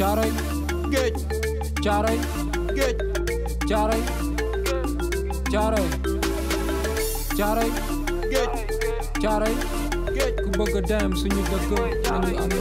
caaroy géej caaroy géej caaroy caaroy caaroy géej caaroy géej ku bëgg a dem suñu dëkk nañu am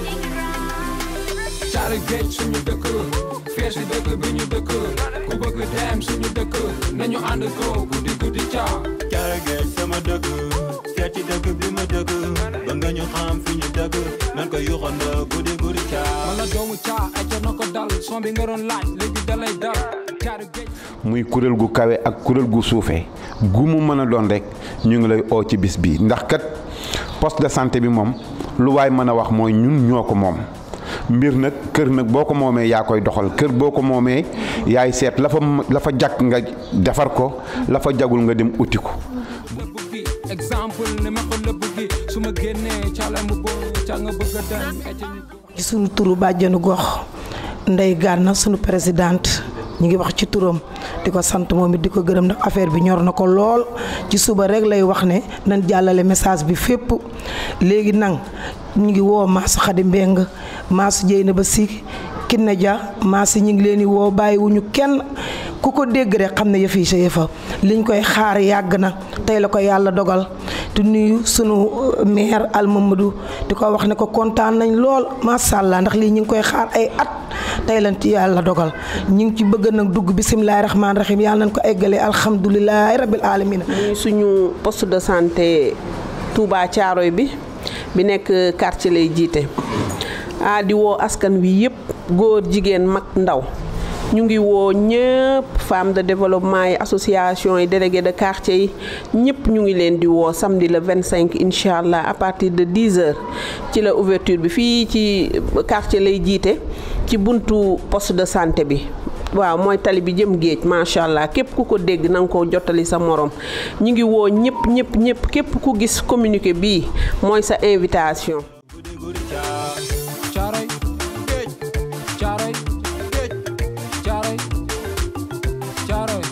caaroy géej suñu dëkk fees si dëkk bi ñu dëkk ku bëgg dem suñu dëkk nañu ànd ko guddi guddi caa Caara géej sama dëkk seet ci dëkk bi ma dëkk ba nga ñu xam fi ñu dëkk nan ko yuxandoo guddi guddi caa wala doomu caa ay na ko dal son bi nga doon laaj léegi dalay dal caaroy géej muy kuréel gu kawe ak kuréel gu suufee gu mu mën a doon rek ñu ngi lay oo ci bis bi ndax kat poste de santé bi moom lu waay mën a wax mooy ñun ñoo ko moom mbir nag kër nag boo ko moomee yaa koy doxal kër boo ko moomee yaay seet la fa la fa jag nga defar ko la fa jagul nga dem uti ko lëbb gi exemple ne ma ko lëbb gi su ma génnee ca la mu bo ca nga bëgg a dem ete ñu ci sunu turu bàjjenu gox Ndeye Gana sunu présidente ñu ngi wax ci turam di ko sant moom it di ko gërëm ndax affaire bi ñor na ko lool ci suba rek lay wax ne nañ jàllale message bi fépp léegi nag ñu ngi woo Mass Khady Mbeng Mass Dieyna ba si Kiné Dia Mass ñu ngi leen di woo bàyyiwuñu kenn ku ko dégg rek xam ne yëf yi sa yëfa liñ koy xaar yàgg na tey la ko yàlla dogal di nuyu sunu maire Al Mamadou di ko wax ne ko kontaan nañ lool macha allah ndax lii ñu ngi koy xaar ay at tey lañ ci yàlla dogal ñu ngi ci bëgg nag dugg bisimilahi rahmaani rahim yàlla nañ ko eggalee alhamdulilahi rabil alamina muy suñu poste de santé Touba Thiaroy bi bi nekk quartier lay jiite ah di woo askan wi yëpp góor jigéen mag ndaw ñu ngi woo ñëpp femmes de développement yi association yi délégué de quartier yi ñëpp ñu ngi leen di woo samedi le 25 incha allah à partir de 10 heures ci la ouverture bi fii ci quartier lay jiite ci buntu poste de santé bi waaw mooy tali bi jëm géej macha allah képp ku ko dégg na nga ko jottali sa morom ñu ngi woo ñëpp ñëpp ñëpp képp ku gis communiqué bii mooy sa invitation. guddi guddi caa caaroy géej caaroy géej caaroy caaroy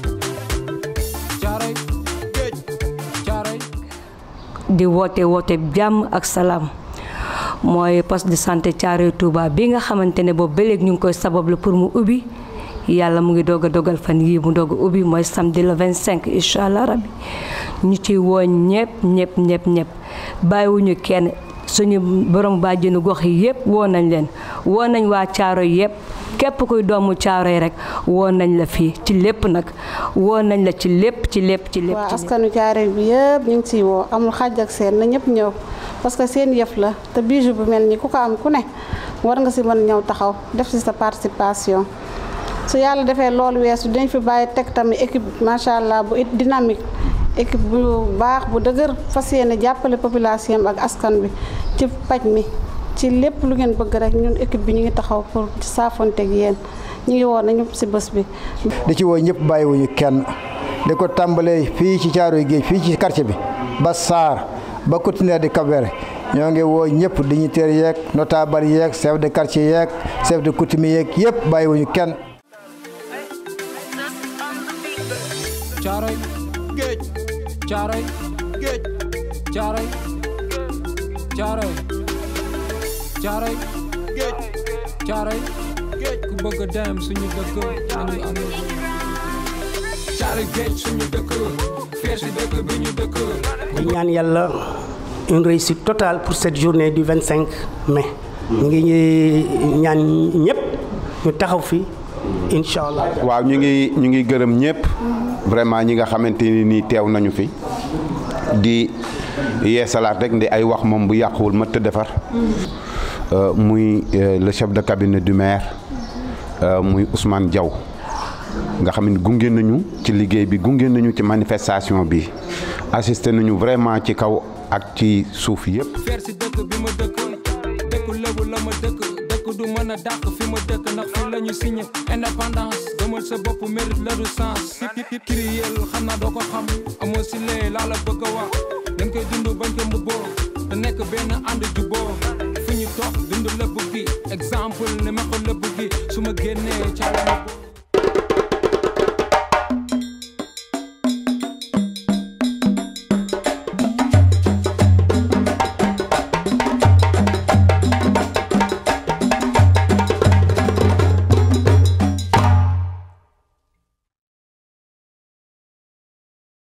caaroy géej caaroy di woote woote jàmm ak salaam mooy poste de santé Thiaroye Touba bi nga xamante ne boobu ba léegi ñu ngi koy sabablu pour mu ubbi yàlla mu ngi doog a dogal fan yii mu doog a ubbi mooy samedi le 25 incha allah rabbi ñu ci woo ñëpp ñëpp ñëpp ñëpp bàyyiwuñu kenn suñu borom bàjjenu gox yi yëpp woo nañ leen woo nañ waa Thiaroye yëpp képp kuy doomu Thiaroye rek woo nañ la fii ci lépp nag woo nañ la ci lépp ci lépp ci lépp. waaw ci lépp. askanu Thiaroye bi yëpp ñu ngi ciy woo amul xàjj ak seen na ñëpp ñëw parce que seen yëf la te bijou bu mel ni ku ko am ku ne war nga si mën ñëw taxaw def si sa participation su yàlla defee loolu weesu dañ fi bàyyi teg tamit équipe macha allah bu it dynamique équipe bu baax bu dëgër fas yéene jàppale population bi ak askan bi ci paj mi ci lépp lu ngeen bëgg rek ñun équipe bi ñu ngi taxaw pour saafonteeg yéen ñu ngi woon nañu si bés bi. di ci woo ñëpp bàyyiwuñu kenn di ko tàmbalee fii ci Thiaroye Géej fii ci quartier bi ba Saar ba continuer di Kabere ñoo ngi woo ñëpp dignitaires yeeg notable yeeg chef de quartier yeeg chef de coutumier yeeg yëpp bàyyiwuñu kenn. caaroy géej caaroy géej caaroy caaroy caaroy géej caaroy géej ku bëgg a dem suñu dëkk nañu am caaroy géej suñu dëkk fees si dëkk bi ñu dëkk di ñaan yàlla une réussite totale pour cette journée du 25 mai. ñu ngi ñaan ñëpp ñu taxaw fi incha allah. waaw ñu ngi ñu ngi gërëm ñëpp vraiment ñi nga xamante ni nii teew nañu fi di yeesalaat rek ndi ay wax moom bu yàquwul ma të defar Euh, muy euh, le chef de cabinet du maire euh, muy Ousmane Diaw nga xam ne gunge nañu ci liggéey bi gunge nañu ci manifestation bi assisté nañu vraiment ci kaw ak ci suuf yëpp. feer si dëkk bi ma dëkk dëkku lebu la ma dëkk dëkk du mën a dàq fi ma dëkk ndax fi la ñu signé indépendance gëmal sa bopp mérite la du sens kiriyel xam naa doo ko xam amoo si lee laa la bëgg a wax dañ koy dund bañ ko mbubboo te nekk benn ànd juboo fu ñu toog dund lëbb gi exemple ne ma ko lëbb gi su ma génnee ca la ma